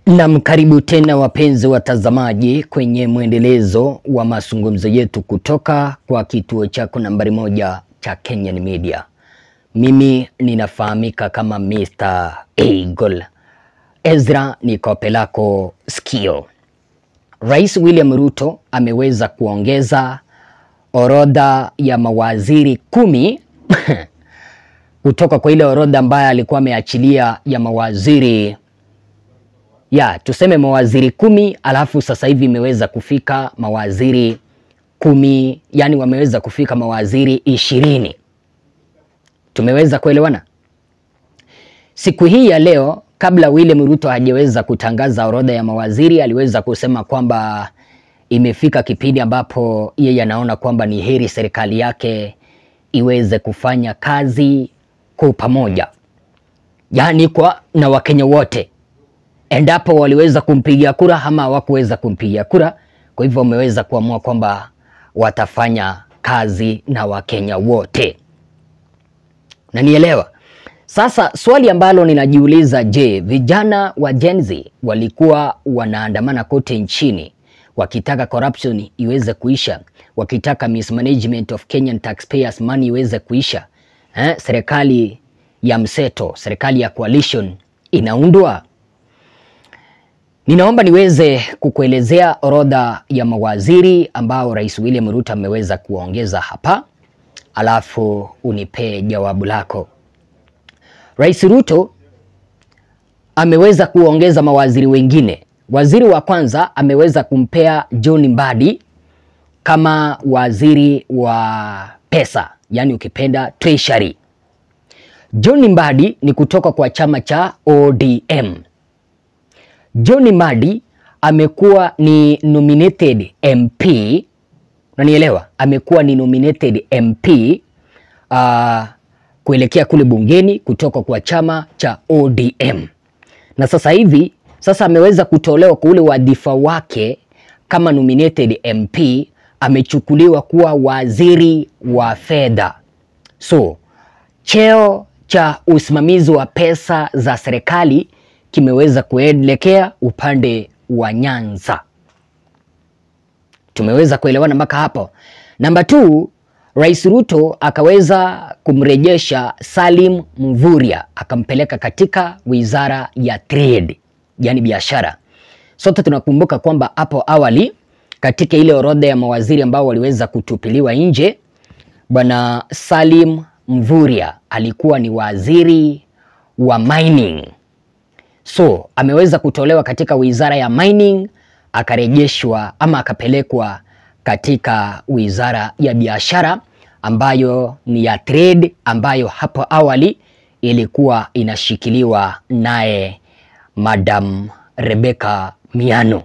Nam, karibu tena wapenzi watazamaji kwenye mwendelezo wa mazungumzo yetu kutoka kwa kituo chako nambari moja cha Kenyan Media. Mimi ninafahamika kama Mr. Eagle. Ezra ni kope lako sikio. Rais William Ruto ameweza kuongeza orodha ya mawaziri kumi kutoka kwa ile orodha ambayo alikuwa ameachilia ya mawaziri ya tuseme mawaziri kumi, alafu sasa hivi imeweza kufika mawaziri kumi, yani wameweza kufika mawaziri ishirini. Tumeweza kuelewana? Siku hii ya leo, kabla William Ruto hajaweza kutangaza orodha ya mawaziri, aliweza kusema kwamba imefika kipindi ambapo yeye anaona kwamba ni heri serikali yake iweze kufanya kazi kwa pamoja, yaani kwa na Wakenya wote endapo waliweza kumpigia kura ama hawakuweza kumpigia kura. Kwa hivyo wameweza kuamua kwamba watafanya kazi na Wakenya wote, na nielewa sasa. Swali ambalo ninajiuliza, je, vijana wa Gen Z walikuwa wanaandamana kote nchini wakitaka corruption iweze kuisha, wakitaka mismanagement of Kenyan taxpayers money iweze kuisha eh, serikali ya mseto, serikali ya coalition inaundwa Ninaomba niweze kukuelezea orodha ya mawaziri ambao Rais William Ruto ameweza kuongeza hapa, alafu unipee jawabu lako. Rais Ruto ameweza kuongeza mawaziri wengine. Waziri wa kwanza ameweza kumpea John Mbadi kama waziri wa pesa, yaani ukipenda treasury. John Mbadi ni kutoka kwa chama cha ODM. John Mbadi amekuwa ni nominated MP, unanielewa? Amekuwa ni nominated MP uh, kuelekea kule bungeni kutoka kwa chama cha ODM, na sasa hivi sasa ameweza kutolewa kwa ule wadhifa wake kama nominated MP, amechukuliwa kuwa waziri wa fedha. So cheo cha usimamizi wa pesa za serikali kimeweza kuelekea upande wa Nyanza. Tumeweza kuelewana mpaka hapo. Namba 2, Rais Ruto akaweza kumrejesha Salim Mvurya akampeleka katika wizara ya trade, yani biashara. Sote tunakumbuka kwamba hapo awali katika ile orodha ya mawaziri ambao waliweza kutupiliwa nje, bwana Salim Mvurya alikuwa ni waziri wa mining. So ameweza kutolewa katika wizara ya mining akarejeshwa ama akapelekwa katika wizara ya biashara ambayo ni ya trade, ambayo hapo awali ilikuwa inashikiliwa naye Madam Rebecca Miano.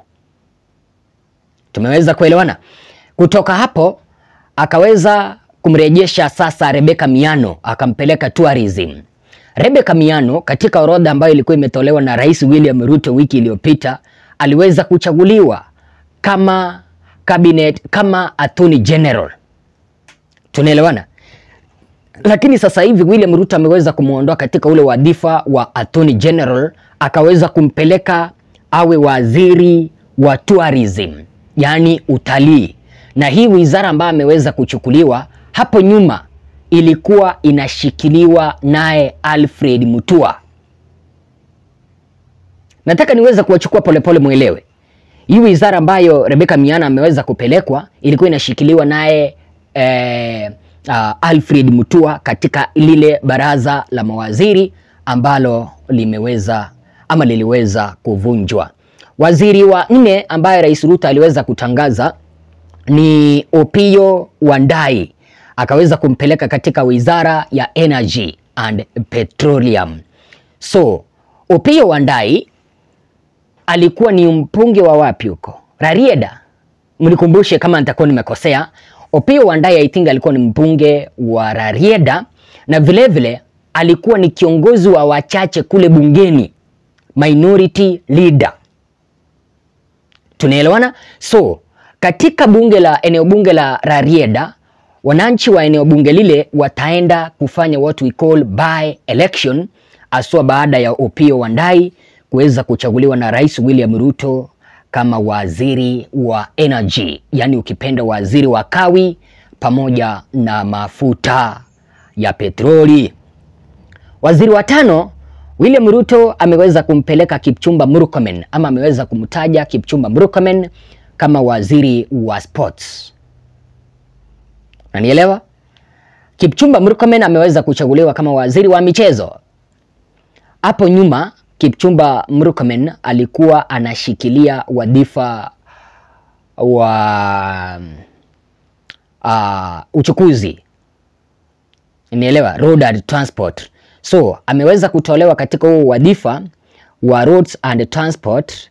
Tumeweza kuelewana. Kutoka hapo akaweza kumrejesha sasa Rebecca Miano akampeleka tourism. Rebecca Miano katika orodha ambayo ilikuwa imetolewa na Rais William Ruto wiki iliyopita aliweza kuchaguliwa kama cabinet, kama attorney general. Tunaelewana? Lakini sasa hivi William Ruto ameweza kumwondoa katika ule wadhifa wa attorney general akaweza kumpeleka awe waziri wa tourism, yaani utalii. Na hii wizara ambayo ameweza kuchukuliwa hapo nyuma ilikuwa inashikiliwa naye Alfred Mutua. Nataka niweze kuwachukua polepole mwelewe. Hii wizara ambayo Rebecca Miano ameweza kupelekwa ilikuwa inashikiliwa naye eh, uh, Alfred Mutua katika lile baraza la mawaziri ambalo limeweza ama liliweza kuvunjwa. Waziri wa nne ambaye Rais Ruto aliweza kutangaza ni Opiyo Wandayi akaweza kumpeleka katika wizara ya Energy and Petroleum. So Opiyo Wandayi alikuwa ni mbunge wa wapi huko? Rarieda. Mnikumbushe kama nitakuwa nimekosea. Opiyo Wandayi I think alikuwa ni mbunge wa Rarieda na vilevile vile, alikuwa ni kiongozi wa wachache kule bungeni, minority leader. Tunaelewana? So katika bunge la eneo bunge la Rarieda wananchi wa eneo bunge lile wataenda kufanya what we call by election, aswa baada ya Opiyo Wandayi kuweza kuchaguliwa na Rais William Ruto kama waziri wa energy, yaani ukipenda waziri wa kawi pamoja na mafuta ya petroli. Waziri wa tano William Ruto ameweza kumpeleka Kipchumba Murkomen ama ameweza kumtaja Kipchumba Murkomen kama waziri wa sports. Unanielewa? Kipchumba Murkomen ameweza kuchaguliwa kama waziri wa michezo. Hapo nyuma Kipchumba Murkomen alikuwa anashikilia wadhifa wa uh, uchukuzi, nielewa, road and transport. So ameweza kutolewa katika huo wadhifa wa roads and transport,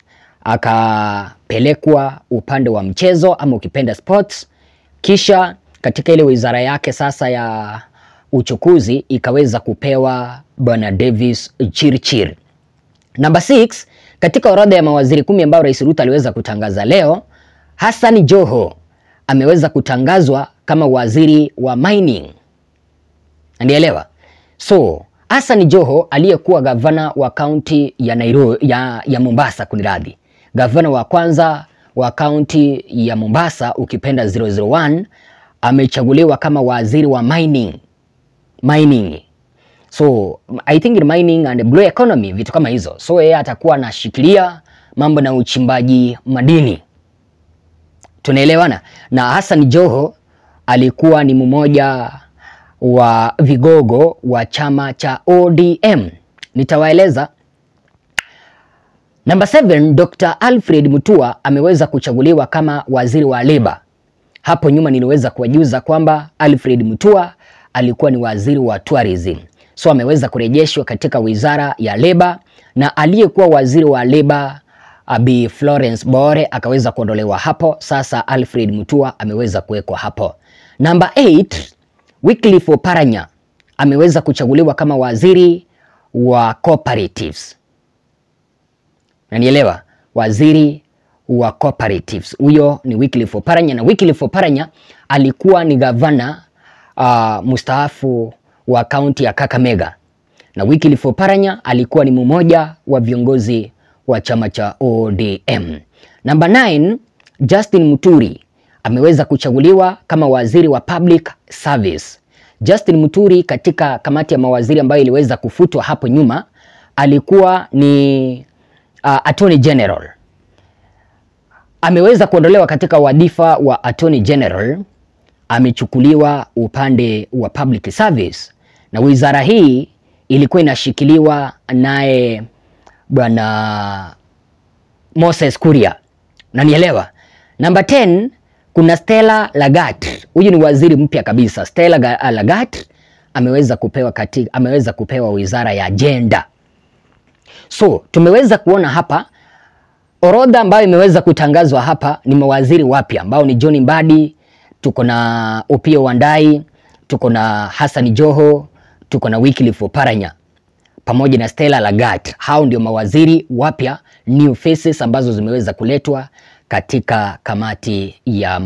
akapelekwa upande wa mchezo ama ukipenda sports, kisha katika ile wizara yake sasa ya uchukuzi ikaweza kupewa bwana Davis Chirchir. Namba 6 katika orodha ya mawaziri kumi ambao Rais Ruto aliweza kutangaza leo, Hassan Joho ameweza kutangazwa kama waziri wa mining. Ndielewa? So Hassan Joho aliyekuwa gavana wa kaunti ya Nairobi, ya, ya Mombasa kuniradhi, gavana wa kwanza wa kaunti ya Mombasa ukipenda 001 amechaguliwa kama waziri wa mining. Mining. So I think in mining and blue economy vitu kama hizo. So yeye atakuwa anashikilia mambo na uchimbaji madini. Tunaelewana? Na Hassan Joho alikuwa ni mmoja wa vigogo wa chama cha ODM. Nitawaeleza. Namba 7, Dr. Alfred Mutua ameweza kuchaguliwa kama waziri wa leba. Hapo nyuma niliweza kuwajuza kwamba Alfred Mutua alikuwa ni waziri wa tourism. So ameweza kurejeshwa katika wizara ya leba na aliyekuwa waziri wa leba Bi Florence Bore akaweza kuondolewa hapo. Sasa Alfred Mutua ameweza kuwekwa hapo. Namba 8, Wycliffe Oparanya ameweza kuchaguliwa kama waziri wa cooperatives. Nanielewa? Waziri wa cooperatives. Huyo ni Wycliffe Oparanya na Wycliffe Oparanya alikuwa ni gavana uh, mustaafu wa kaunti ya Kakamega. Na Wycliffe Oparanya alikuwa ni mmoja wa viongozi wa chama cha ODM. Namba 9, Justin Muturi ameweza kuchaguliwa kama waziri wa public service. Justin Muturi katika kamati ya mawaziri ambayo iliweza kufutwa hapo nyuma alikuwa ni uh, Attorney General. Ameweza kuondolewa katika wadhifa wa Attorney General, amechukuliwa upande wa public service, na wizara hii ilikuwa inashikiliwa naye bwana Moses Kuria. Nanielewa? Namba 10 kuna Stella Lagat. Huyu ni waziri mpya kabisa. Stella Lagat ameweza kupewa katika, ameweza kupewa wizara ya agenda. So tumeweza kuona hapa orodha ambayo imeweza kutangazwa hapa ni mawaziri wapya ambao ni John Mbadi, tuko na Opiyo Wandayi, tuko na Hassan Joho, tuko na Wycliffe Oparanya pamoja na Stella Lagat. Hao ndio mawaziri wapya new faces ambazo zimeweza kuletwa katika kamati ya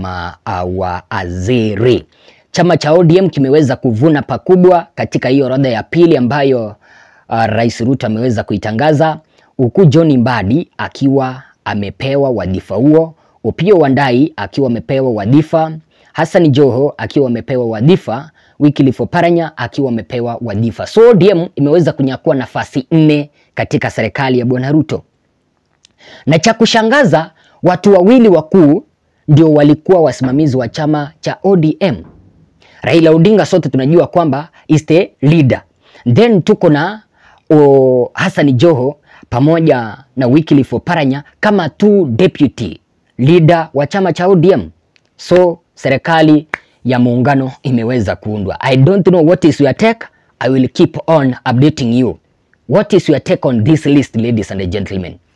mawaziri. Chama cha ODM kimeweza kuvuna pakubwa katika hiyo orodha ya pili ambayo uh, Rais Ruto ameweza kuitangaza, huku John Mbadi akiwa amepewa wadhifa huo, Opiyo Wandayi akiwa amepewa wadhifa, Hassan Joho akiwa amepewa wadhifa, Wycliffe Oparanya akiwa amepewa wadhifa. So ODM imeweza kunyakua nafasi nne katika serikali ya Bwana Ruto. Na cha kushangaza watu wawili wakuu ndio walikuwa wasimamizi wa chama cha ODM. Raila Odinga sote tunajua kwamba is the leader. Then tuko na o, Hassan Joho pamoja na Wycliffe Oparanya kama tu deputy leader wa chama cha ODM. So serikali ya muungano imeweza kuundwa. I don't know what is your take. I will keep on updating you. What is your take on this list ladies and gentlemen?